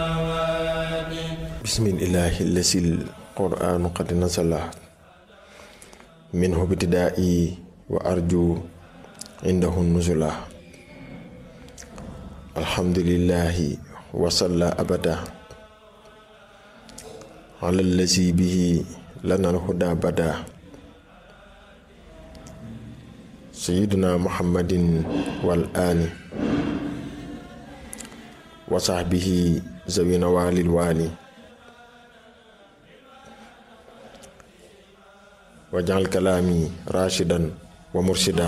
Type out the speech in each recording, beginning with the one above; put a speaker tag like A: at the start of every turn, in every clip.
A: bismillahi lasil qur'anu qad nasala minhu bitidaai wa arju indahu nuzula alhamdulillahi wasalla abada ala lazi bihi lana alhuda bada sayiduna muhammadin wal ani wa sahbihi zawina walil wali wajal kalaami rashidan wa murshida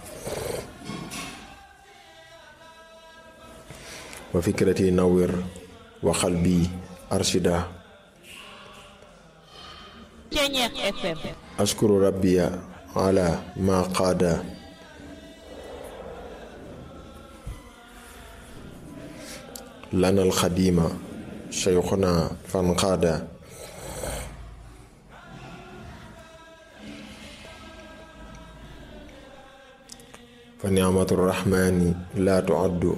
A: wa fikrati nawwir wa qalbi arshida
B: Ceñeex FM
A: ashkuru rabbiya ala ma qaada lana alxadima sheykhuna fan qaada fa ni'matu rahmani la tu'addu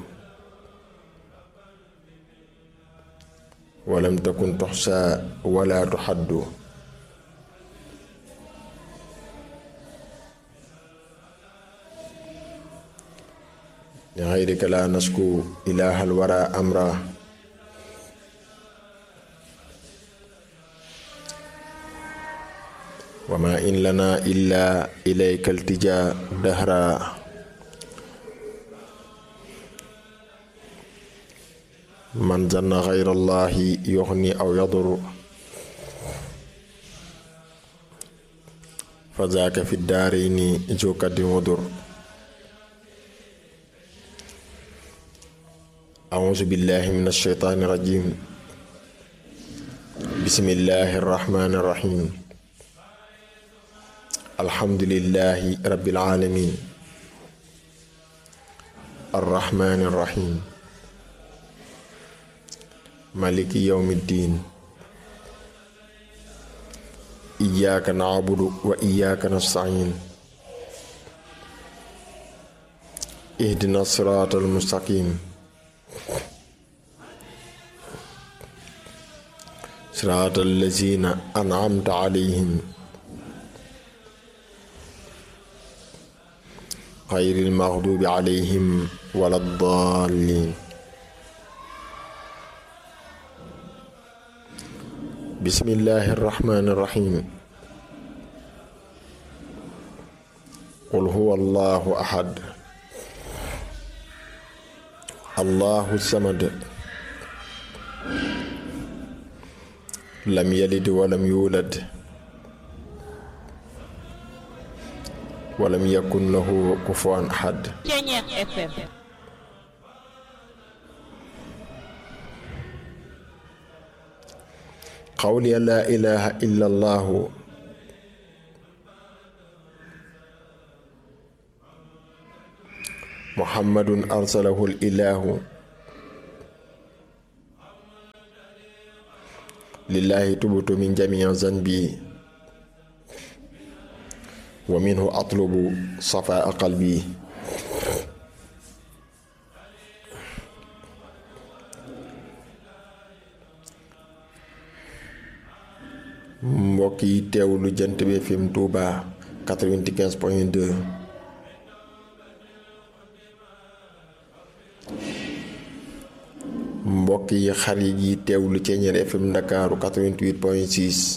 A: walam takun tuxsa wala tuxaddu li xayrika la nasku ilahal wara amra wa ma in lana illa ilayka altija dahra man zanna xayra allahi yuxni aw yadur fa zaaka fi daarayni jokadin wadur أعوذ بالله من الشيطان الرجيم بسم الله الرحمن الرحيم الحمد لله رب العالمين الرحمن الرحيم مالك يوم الدين إياك نعبد وإياك نستعين اهدنا الصراط المستقيم صراط الذين أنعمت عليهم غير المغضوب عليهم ولا الضالين بسم الله الرحمن الرحيم قل هو الله أحد الله الصمد lam yalid walam yulad walam yakun lahu kufuwan ahad
B: Ceñeex FM
A: qawli la ilaha illa allahu muhammadun arsalahu ilahu lillahi tubtu min jamii zanbi wa minhu atlubu safaa qalbi mbokk yi teewlu jant bi FM Touba 95 point 2 mbokk yi xarit yi teewlu Ceeñeer FM Ndakaaru 88 point 6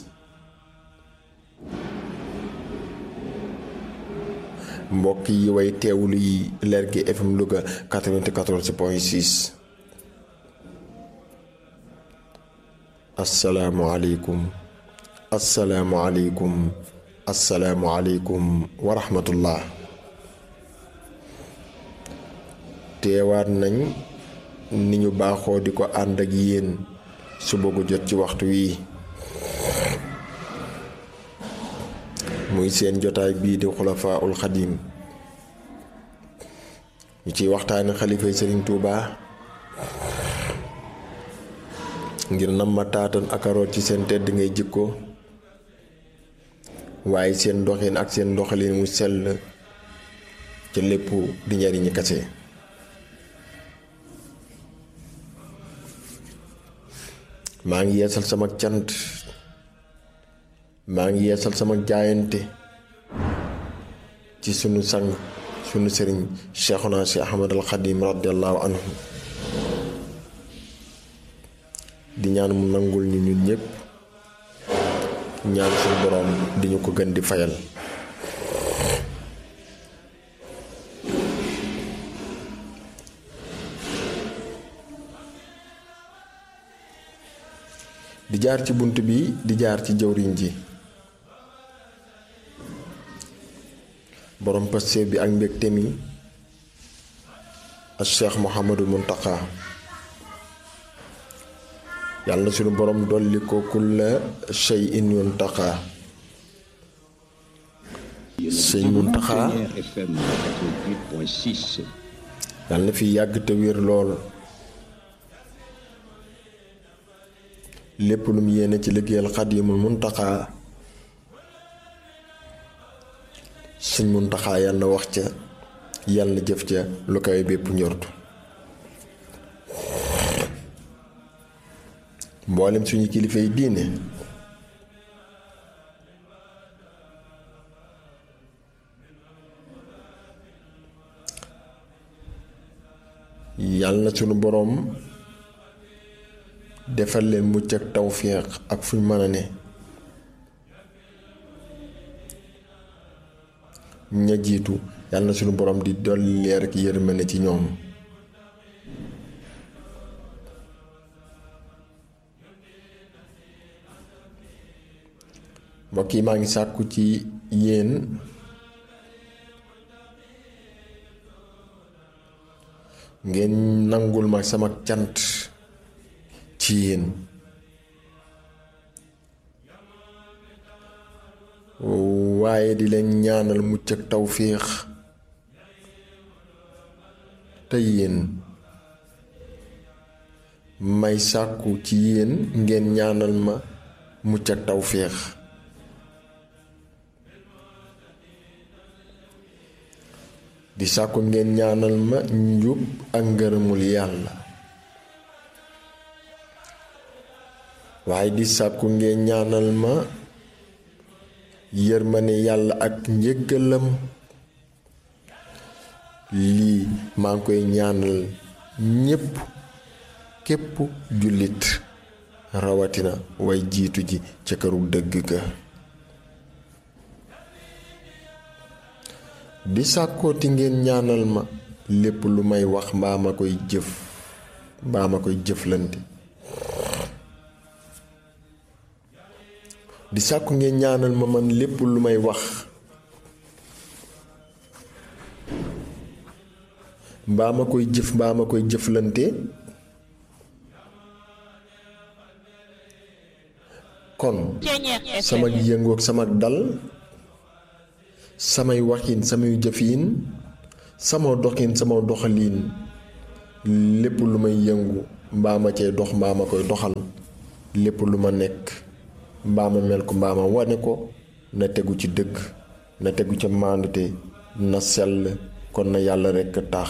A: mbokk yi way teewlu yi Lergui FM Louga 94 point 6 asalaamualeykum asalaamualeykum asalaamualeykum wa rahmatullah teewaat nañ ni ñu baaxoo di ko ànd ak yéen suba gu jot ci waxtu wii muy seen jotaay bii di xulafaa ul xadim ñu ciy waxtaani xalifay sëriñ Tuuba ngir nam ma taatan ak aroot ci seen tedd ngay jikko waaye seen doxin ak seen doxalin mu sell ca lépp di njariñi kase maa ngi yeesal sama cant maa ngi yeesal sama jaayante ci sunu sang sunu sëriñ Cheikhuna si Ahmad al Xadim radiallahu anhu di ñaan mu nangul ñu ñun ñëpp ñaan suñu boroom di ñu ko gën di fayal di jaar ci bunt bi di jaar ci jëwriñ ji borom paste bi ak mbégte mi ak Cheikh Mouhamadou Mountakha yàlla na suñu borom dolli ko kulla shay'in yuntaqa sëñ Mountakha
C: FM 88.6.
A: yàlla na fi yàgg te wér lool lépp lu mu yéene ci liggéeyal Xadimul Mountakha sëñ Mountakha yàlla na wax ca yàlla na jëf ca lu kawe bépp njortu mboolem suñu kilifa yi diine yàlla na suñu boroom defal leen mucc ak tawféex ak fuñ mën a ne ña jiitu yàlla na suñu boroom di dolli leer ak yërmande ci ñoom mbokk yi maa ngi sàkku ci yéen ngeen nangul ma sama cant ci yéen waaye di leen ñaanal mucc ak tawféex te yéen may sàkku ci yéen ngeen ñaanal ma mucc ak tawféex di sàkku ngeen ñaanal ma njub ak ngërëmul yàlla waaye di sàkku ngeen ñaanal ma yërmane yàlla ak njëggalam lii maa ngi koy ñaanal ñépp képp jullit rawatina way jiitu ji ca këru dëgg ga di sàkkooti ngeen ñaanal ma lépp lu may wax mbaa ma koy jëf mbaa ma koy jëflante di sàkku ngeen ñaanal ma man lépp lu may wax mbaa ma koy jëf mbaa ma koy jëflante kon sama yëngoog sama dal samay waxin samay jëfin sama doxin sama doxaliin lépp lu may yëngu mbaa ma cay dox mbaa ma koy doxal lépp lu ma nekk mbaa ma mel ko mbaa ma wane ko na tegu ci dëgg na tegu ca maandute na sell kon na yàlla rekk tax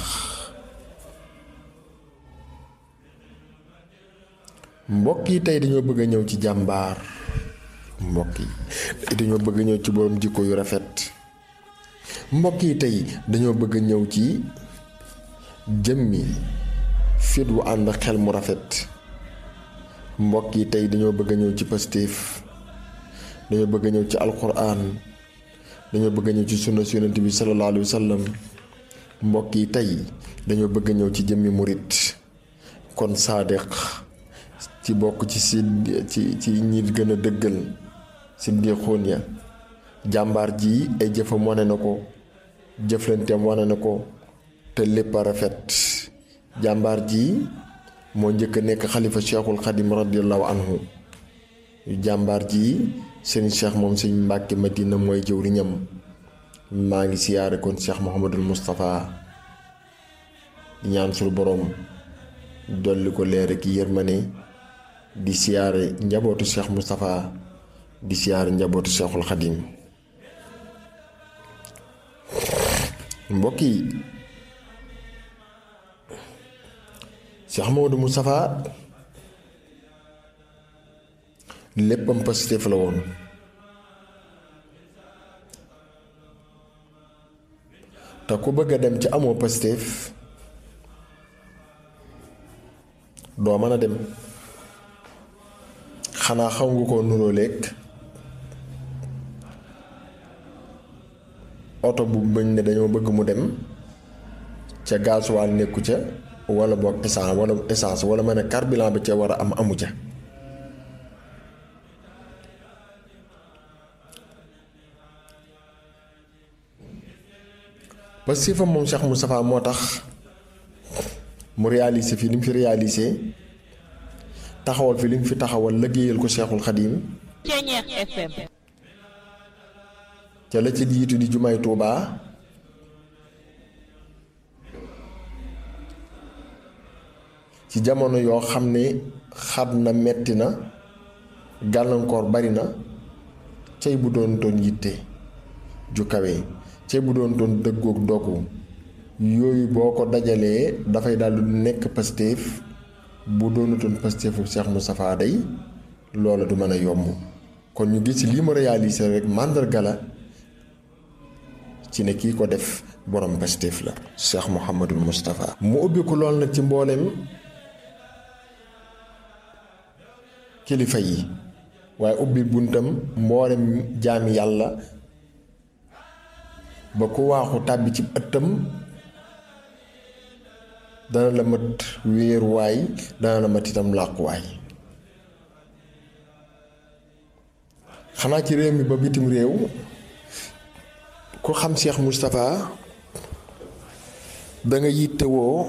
A: mbokk yi tey dañoo bëgg a ñëw ci jàmbaar mbokk yi tey dañoo bëgg a ñëw ci borom jikko yu rafet mbokk yi tey dañoo bëgg a ñëw ci jëmmi fit wu ànd xel mu rafet mbokk yi tey dañoo bëgg a ñëw ci pastéef dañoo bëgg a ñëw ci alquran dañoo bëgg a ñëw ci sunna su yonent bi sallallahu alayhi wa sallam mbokk yi tey dañoo bëgg a ñëw ci jëmmi murit kon saadiq ci bokk ci si ci ci ñi gën a dëggal si ndiixoon ya jàmbaar ji ay jëfam wane na ko jëflanteem wane na ko te lépp a rafet jàmbaar ji moo njëkk a nekk xalifa cheikhul xadim radiallahu anhu jàmbaar ji seen cheikh moom sëñ mbàkke madina mooy jëwriñam maa ngi siyaare kon cheikh mohamadul moustapha di ñaan sul boroom dolli ko leer ak yërmane di siyaare njabootu cheikh moustapha di siyaare njabootu cheikhul xadim mbokk yi Cheikh Mamadou Moustapha léppam Pastef la woon te ku bëgg a dem ci amoo Pastef doo mën a dem xanaa xaw nga ko nuroo lekk oto bu bañ ne dañoo bëgg mu dem ca gasoil nekku ca wala boog essence wala essence wala ma ne carburant bi ca war a am amu ca parce que fa moom Cheikh Moustapha moo tax mu réalisé fi li mu fi réalisé taxawal fi li mu fi taxawal liggéeyal ko Cheikhul Xadim
B: Ceñeex FM
A: ca la ci jiitu di jumaay Tuubaa ci jamono yoo xam ne xat na metti na gàllankoor bari na cay bu doon toon yitte ju kawe cay bu doon toon dëggoog dogu yooyu boo ko dajalee dafay daldi nekk Pastef bu doonutoon Pastefu Cheikh Moustapha day loola du mën a yomb kon ñu gis lii mu réalisé rek màndarga la ci ne kii ko def borom Pastef la Cheikh Mouhamadul Moustapha mu ubbi ko lool nag ci mboolem kilifa yi waaye ubbi buntam mboolem jaami yàlla ba ku waaxu tàbbi ci ëttam dana la mat wéeruwaay dana la mat itam làquwaay xanaa ci réew mi ba bitim réew ku xam Cheikh Moustapha da nga yittewoo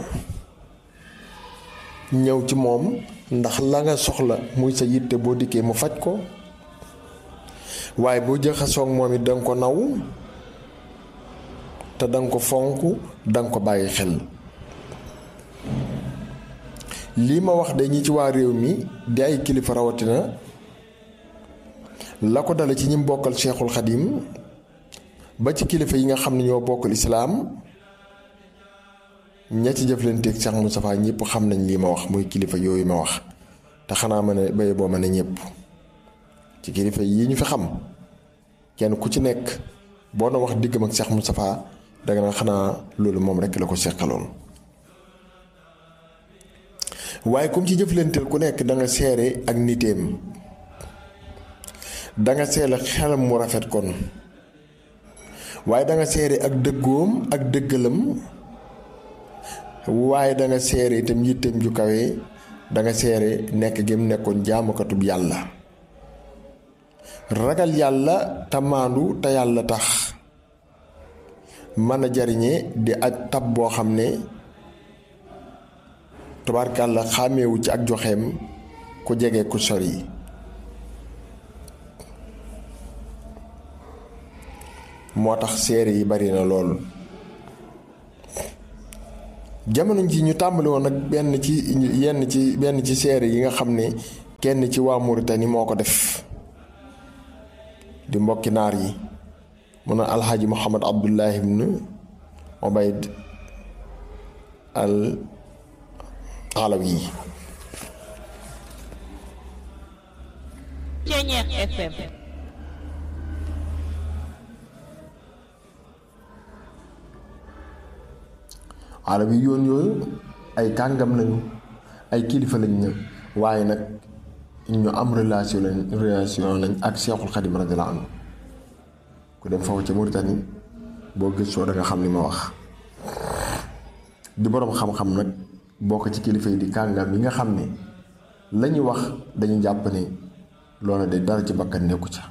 A: ñëw ci moom ndax la nga soxla muy sa yitte boo dikkee mu faj ko waaye boo jaxasoog moom it danga ko naw te danga ko fonk danga ko bàyyi xel lii ma wax de ñi ci waa réew mi di ay kilifa rawatina la ko dale ci ñi bokkal Cheikhul Xadim ba ci kilifa yi nga xam ne ñoo bokkal islaam ña ci jëflanteeg Cheikh Moustapha ñëpp xam nañ lii ma wax muy kilifa yooyu ma wax te xanaa ma ne béye boo ma ne ñëpp ci kilifa yi ñu fi xam kenn ku ci nekk boo na wax diggam ak Cheikh Moustapha danga na xanaa loolu moom rekk la ko seqaloon waaye comme ci jëflanteel ku nekk da nga seere ak niteem da nga seele xelam mu rafet kon waaye da nga seere ak dëggoom ak dëggalam waaye da nga seere itam yitteem ju kawe da nga seere nekk gi mu nekkoon jaamukatub yàlla ragal yàlla te maandu te yàlla tax mën a jariñe di aj tab boo xam ne tubaarkàlla xàmmeewu ci ak joxeem ku jege ku sori moo tax seere yi bari na lool jamono ji ñu tàmbali woon nag benn ci yenn ci benn ci seere yi nga xam ne kenn ci waa Mauritanie moo ko def di mbokki naar yi mu ne alxaaji Muhammad Abdullahi ibn Ubayd al Alawi yi
B: Ceñeex FM
A: Alawi yoon yooyu ay kàngam lañu ay kilifa lañ ne waaye nag ñu am relation lañ relation lañ ak Seexul Xadim radiyallaahu anhu ku dem foofu ca Mauritanie boo gëstoo da nga xam li ma wax di boroom xam-xam nag bokk ci kilifa yi di kàngam yi nga xam ne la ñuy wax dañu jàpp ne loola de dara ci bakkan nekku ca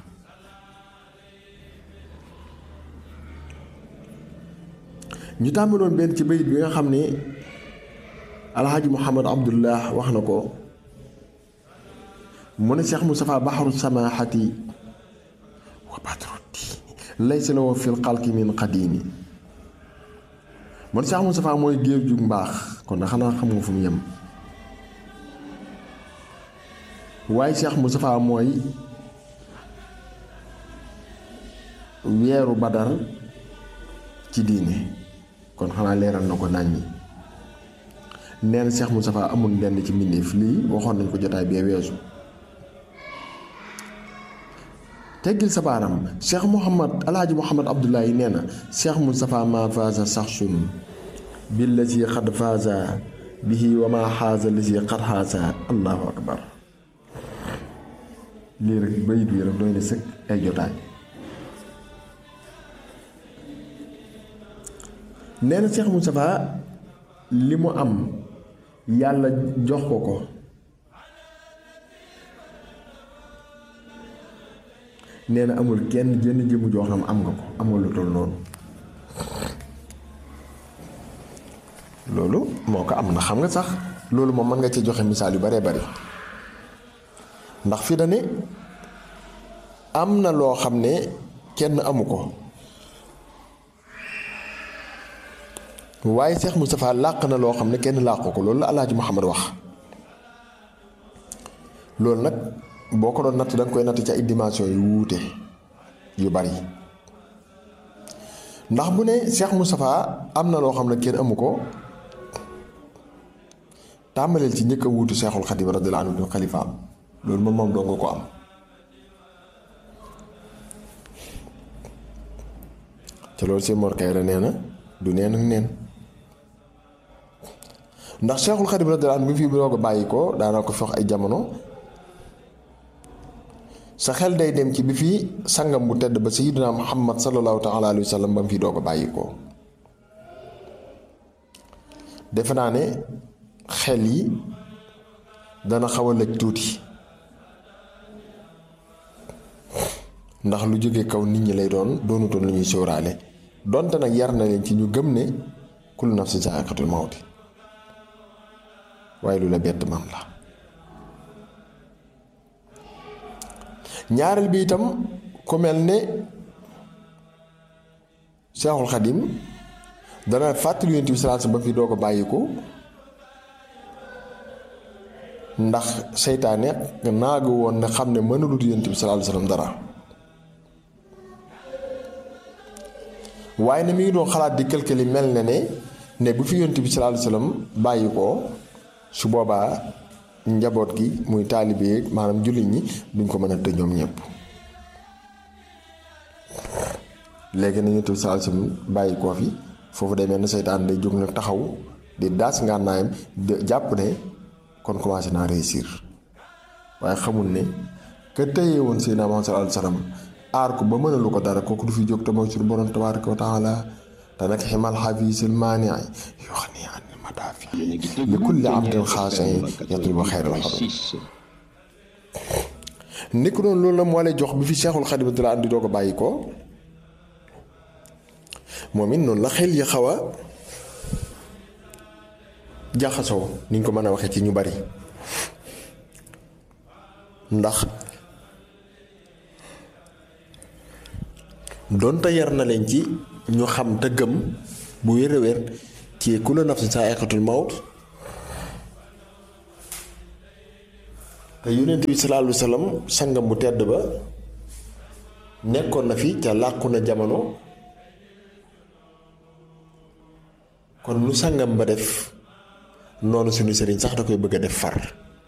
A: ñu tàmbaloon benn ci bayit bi nga xam ne alxaaji muhammad abdullah wax na ko mu ne Cheikh Moustapha baxaru samaahati wa badru diini laysa lahu fil xalqi min qadimi mu ne Cheikh Moustapha mooy géej ju mbaax kon na xanaa xam nga fu mu yem waaye Cheikh Moustapha mooy weeru badar ci diine kon xanaa leeral na ko nañ ñi nee na Cheikh Moustapha amul lenn ci mbindeef lii waxoon nañ ko jotaay bee weesu teggil sa baaram cheikh Mouhamad alaaji Mouhamad Abdoulaye nee na cheikh Moustapha ma faasa saxsun billazi xad faasa bihi wa ma xaasa lazi xad xaasa allahu akbar lii rek bayit bii rek doy na sëkk ay jotaay nee na cheikh Moustapha li mu am yàlla jox ko ko nee na amul kenn jënn jëmu joo xam am nga ko am nga lu toll noonu loolu moo ko am na xam nga sax loolu moom mën nga ci joxe misaal yu baree bari ndax fi da ne am na loo xam ne kenn amu ko waaye Cheikh Moustapha làq na loo xam ne kenn làqu ko loolu la Alaaji Muhammad wax loolu nag boo ko doon natt da nga koy natt ci ay dimension yu wuute yu bari ndax bu ne Cheikh Moustapha am na loo xam ne kenn amu ko tàmbaleel ci njëkk a wuutu Cheikhul Khadim radiyallahu anhu du xalifaam loolu moom moom doo nga ko am te loolu si Mor Kayra nee na du neen ak neen ndax Cheikhul Khadim radiyallahu anhu bi fi doog a bàyyi ko daanaa ko fox ay jamono sa xel day dem ci bi fi sangam bu tedd ba sayyidina Muhammad sallallahu taala alayhi wa sallam ba mu fi doog a bàyyi ko defe naa ne xel yi dana xaw a lëj tuuti ndax lu jóge kaw nit ñi lay doon doonutoon lu ñuy sóoraale donte nag yar na leen ci ñu gëm ne kullu nafsin zaa'iqatul mawti waaye lu la bett man la ñaareel bi itam ku mel ne Seexul Xadim dana fàttali Yonent bi sallallahu alayhi wasallam ba fi doo ko bàyyiku ndax seytaane naagu woon ne xam ne mënalut Yonent bi sallallahu alayhi wasallam dara waaye ne mi ngi doon xalaat di këlkëli mel na ne ne bu fi Yonent bi sallallahu alayhi wasallam bàyyi ko su boobaa njaboot gi muy taalibe maanaam jullit ñi duñ ko mën a tëj ñoom ñëpp léegi na Yonent bi sallallahu alayhi wasallam bàyyi koo fi foofu day mel ne seytaan day jóg nag taxaw di daas ngànnaayam di jàpp ne kon commencé naa réussir waaye xamul ne ka tëyee woon Seydina Muhammad sallallahu alayhi wasallam aar ko ba mënalu ko dara kooku du fi jóg te mooy suñu borom tabaaraka wa taala te nag ximal xafiisil maani yoo xam ne an madaafi li kulli abdin xaasin yatlubu xayral xadim ni ko noonu loolu la moo lay jox bi fi Seexul Xadim di la andi doo ko bàyyi ko moom it noonu la xel yi xaw a jaxasoo ni ñu ko mën a waxee ci ñu bari ndax doonte yar na leen ci ñu xam te gëm bu wér a wér ci kullu nafsin zaa'iqatul mawt te yonent bi sallallahu alayhi wa sallam sangam bu tedd ba nekkoon na fi ca làqu na jamono kon lu sangam ba def noonu suñu sëriñ sax da koy bëgg a def far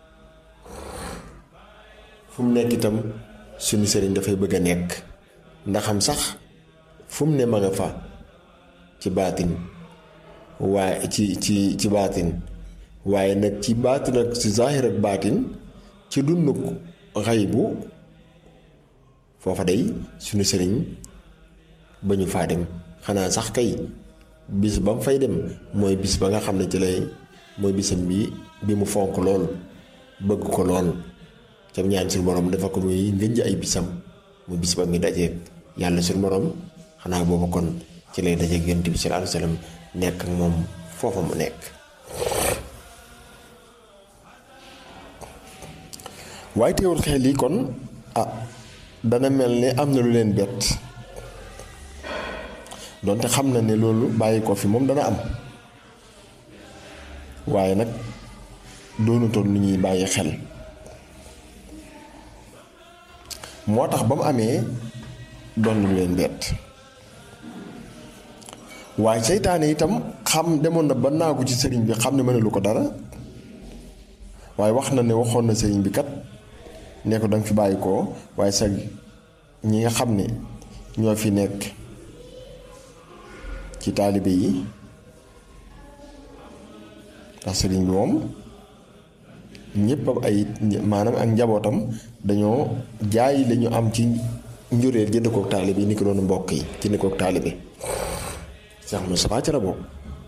A: fu mu nekk itam suñu sëriñ dafay bëgg a nekk ndaxam sax fu mu ne ma nga fa ci baatin waaye ci ci ci baatin waaye nag ci baatin ak ci zaahir ak baatin ci dunduk xaybu foofa day suñu sëriñ ba ñu faa dem xanaa sax kay bis ba mu fay dem mooy bis ba nga xam ne ci lay mooy bisam bi bi mu fonk lool bëgg ko lool cam ñaan suñu borom dafa ko muy ngënj ay bisam mu bis ba ngi dajeeg yàlla suñu borom xanaa boobu kon ci lay dajeeg yonent bi sallallahu alayhi wasallam nekk ak moom foofa mu nekk waaye teewul xel yi kon ah dana mel ne am na lu leen bett donte xam na ne loolu bàyyi ko fi moom dana am waaye nag doonutoon lu ñuy bàyyi xel moo tax ba mu amee doon lu leen bett waaye seytaane itam xam demoon na ba naagu ci sëriñ bi xam ne mënalu ko dara waaye wax na ne waxoon na sëriñ bi kat ne ko danga fi bàyyi ko waaye sa ñi nga xam ne ñoo fi nekk ci taalibe yi ndax sëriñ bi moom ñëpp am ay maanaam ak njabootam dañoo jaay lañu am ci njureel jënd kook taalibe yi ni ko doon mbokk yi jënd kook taalibe Cheikh Moustapha ca la bokk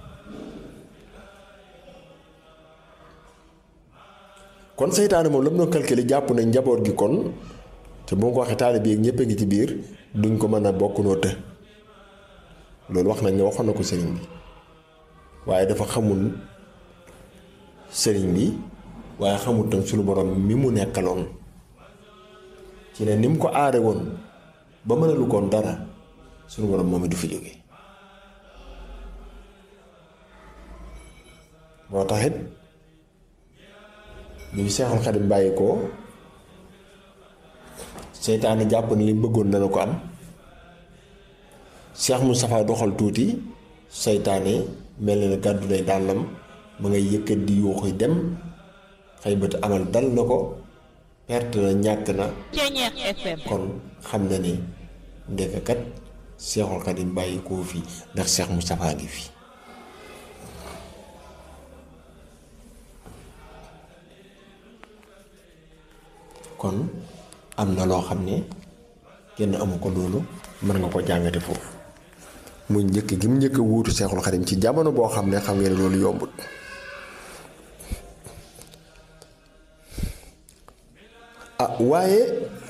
A: kon seytaane moom la mu doon calculer jàpp ne njaboot gi kon te boo ko waxee taalibe yi ñëpp a ngi ci biir duñ ko mën a bokk noo të loolu wax nañ ne waxoon na ko sëriñ bi waaye dafa xamul sëriñ bi waaye xamul tam suñu borom mi mu nekkaloon ci ne ni mu ko aare woon ba mënalu koon dara suñu borom moom it du fi jóge moo taxit bi fi Seexul Xadim bàyyi ko seytaane jàpp ne li bëggoon dana ko am Cheikh Moustapha doxal tuuti seytaane mel na ne gàddu nay dàllam ma ngay yëkkat di yuuxu dem xëy bët amal dal na ko perte na ñàkk na
B: Ceñeex FM
A: kon xam na ne ndekakat Seexul Xadim bàyyi koo fi ndax Cheikh Moustapha ngi fi kon am na loo xam ne kenn amu ko loolu mën nga ko jàngate foofu muy njëkk gi mu njëkk a wuutu Seexul Xadim ci jamono boo xam ne xam ngeen ne loolu yombut ah waaye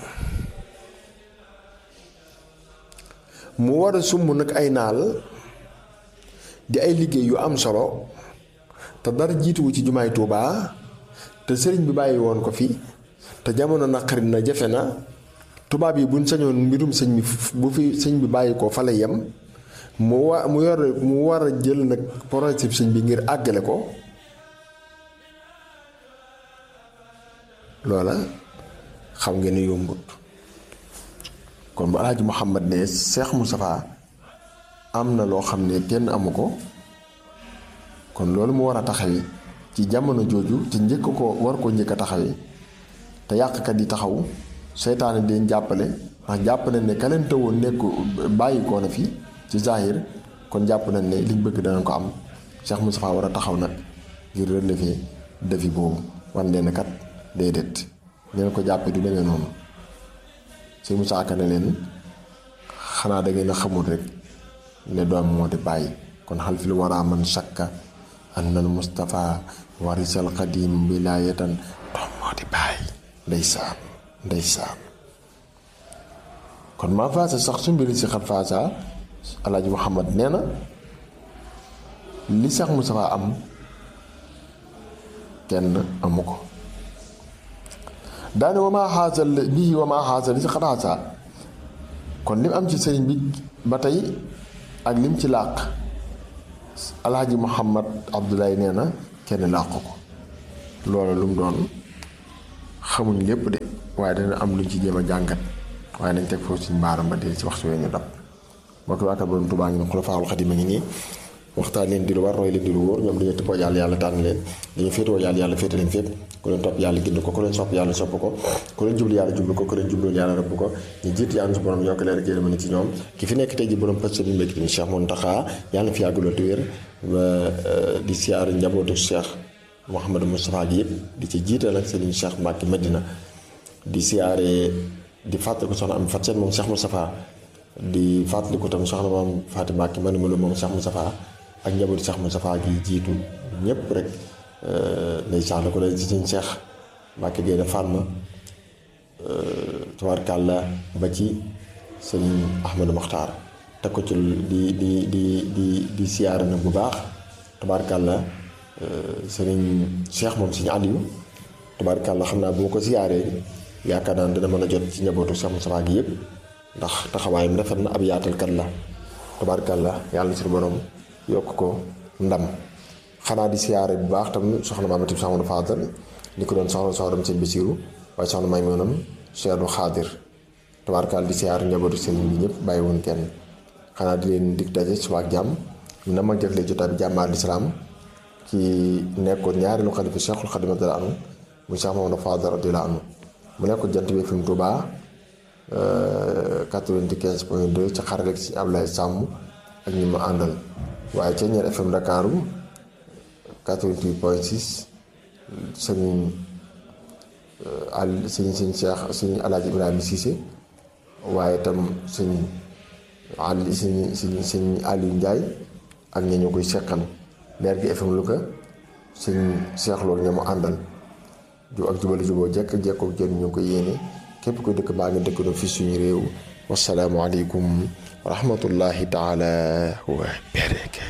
A: mu war a sumb nag ay naal di ay liggéey yu am solo te dara jiituwu ci jumaay Tuubaa te sëriñ bi bàyyi woon ko fi te jamono naqari na jafe na tubaab yi buñ sañoon mbirum sëñ bi bu fi sëñ bi bàyyi ko fa la yem mu wa mu yor mu war a jël nag projet sëñ bi ngir àggale ko loola xam ngeen ne yombut kon bu alaaji Muhammad ne Cheikh Moustapha am na loo xam ne kenn amu ko kon loolu mu war a taxawi ci jamono jooju ci njëkk ko war ko njëkk a taxawi te yàqkat yi taxaw seytaane di leen jàppale ndax jàpp nañ ne ka leen tëwoon nekk bàyyi ko na fi ci zahir kon jàpp nañ ne liñ bëgg danañ ko am Cheikh Moustapha war a taxaw nag ngir relever défi boobu wan leen kat déedéet ngeen ko jàppee du demee noonu si Moussa Ka ne leen xanaa da ngeen a xamul rek ne doom moo di bàyyi kon xal fi lu war a man sakka annal Moustapha warisal qadim wilaayatan doom moo di bàyyi ndeysaan ndeysaan kon maa faasa sax su mbiri si xat faasa alaaji Muhammad nee na li sax Moustapha am kenn amu ko daane wamaa xaasal bii wamaa xaasal li si xat xaasa kon lim am ci sëriñ bi ba tey ak lim ci làq alaaji Muhammad Abdoulaye nee na kenn làq ko loolu lu mu doon xamuñ lépp de waaye dana am luñ ci jéem a jàngat waaye nañ teg foofu suñ mbaaram ba dee ci waxtu wee ñu dab mbokk waaka borom Tuubaa ngi ne Xulafaa'ul Xadiim a ngi nii waxtaan leen di lu war roy leen di lu wóor ñoom dañu tëppoo yàlla yàlla tànn leen dañu féetewoo yàlla yàlla féete leen fépp ku leen topp yàlla gind ko ku leen sopp yàlla sopp ko ku leen jublu yàlla jublu ko ku leen jublu yàlla rëbb ko ñu jiit yàlla su borom yokk leen jërëma ni ci ñoom ki fi nekk tey ji borom pës bi mbékk Cheikh Mountakha yàlla fi yàggaloo te wér di siyaar njabootu Cheikh Mouhamadou Moustapha gi yëpp di ci jiital ak Serigne Cheikh Mbacke Madina di siyaare di fàttaliku soxna am fat seen moom Cheikh Moustapha di fàttaliku tam soxna moom Fatou Mbacke man ma moom Cheikh Moustapha ak njabootu Cheikh Moustapha gi jiitu ñëpp rek ndeysaan la ko lay ci sëñ Cheikh Mbacke Gueye Fatma tabarkàlla ba ci sëñ Ahmadou Makhtar teg ko ci di di di di di siyaare nag bu baax tabarkàlla sëriñ Cheikh moom sëñ Aliou tabarkàlla xam naa bu ma ko siyaaree yaakaar naa dina mën a jot ci njabootu Cheikh Moustapha gi yëpp ndax taxawaayam rafet na ab yaatalkat la tabarkàlla yàlla suñu borom yokk ko ndam xanaa di siyaare bu baax tam soxna Maamati Samadou Fadal ni ko doon soxna soxnam seen Basiru waaye soxna may moonam Cheikh Xaadir tabarkàlla di siyaare njabootu sëriñ bi ñëpp bàyyi woon kenn xanaa di leen dig daje suba ak jàmm ñu na ma jëflee jotaay bi jàmm al islaam ci nekkoon ñaareelu xalifa Cheikhul Xadim radiyallaahu anhu mu Cheikh Mamadou Fadal radiyallaahu anhu mu nekkoon jant bi fi mu Tuubaa 95 point 2 ci xarale si Ablaye Sàmm ak ñi ma àndal waaye ca ñeer FM Dakaru 88 point 6 sëñ al sëñ sëñ Cheikh sëñ Alaaji Ibrahima Cissé waaye tam sëñ Ali sëñ sëñ sëñ Aliou Ndiaye ak ña ñu koy seqal leer gi FM Louga sëñ Cheikh loolu ña mu àndal ju ak jubali juboo jekk jekkoo jën ñu koy yéene képp ko dëkk baa ngi dëkk doon fi suñu réew wasalaamualeykum wa rahmatullahi taala wa barakatuh